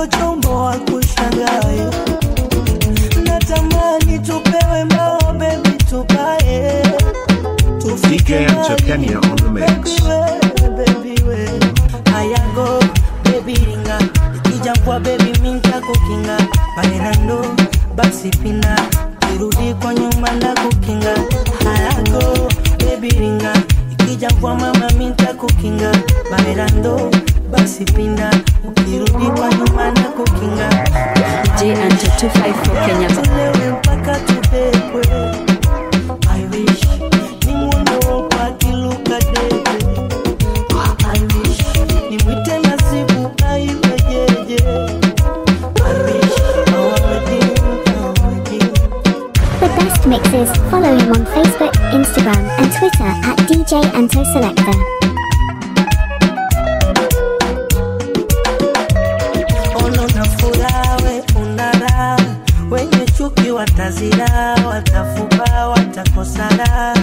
ndo chombo wa kushangae natamani tupewe mbao bebi tupae DJ Enter Kenya on the mix. bebiwe ayago bebi ringa ikija kwa bebi minta kukinga bailando basi pina kirudi kwa nyuma na kukinga ayago bebi ringa ikija kwa mama minta kukinga bailando basi pinda ukirudi kwa nyuma na kukinga DJ Enter 254 Kenya. Tulewe mpaka tubebwe I wish ni muono kwa kiluka debe I wish ni mwite nasibu aiwejeje I wish our wedding, our wedding The best mixes. Follow him on Facebook, Instagram, and Twitter at DJ Anto Selector. ono na furaha we unara wenye chuki watazira watafuba watakosara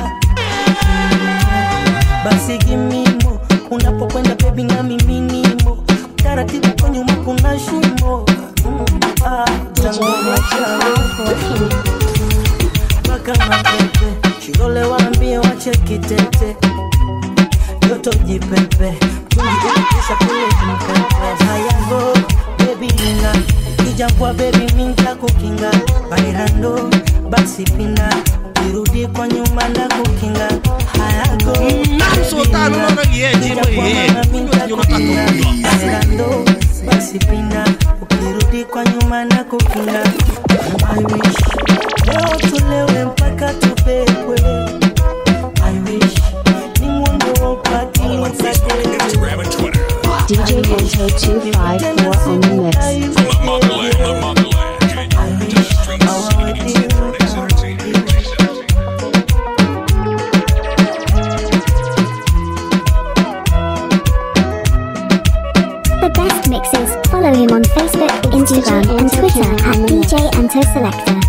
basi gimimo unapokwenda bebi na miminimo taratibu kwa nyuma kuna shimo Mm, ah, tangoa chao. mpaka mapepe shilole waambie wache kitete joto jipepe tuliukisha kule mpepe hayago bebi ina ikija kwa bebi minta kukinga bairando basi pina irudi kwa nyuma na kukinga hayago Sultano, unaona lieje mwe? bairando basi pina ukirudi kwa nyuma na kukinga I wish leo tulewe mpaka tubebwe I wish ni mwendo upati ukatebe DJ Enter 254 on the mix. The best mixes. Follow him on Facebook, Instagram, and Twitter at DJ Anto Selector.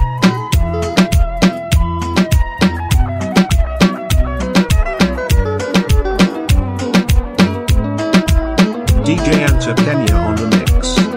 DJ Enter Kenya on the mix.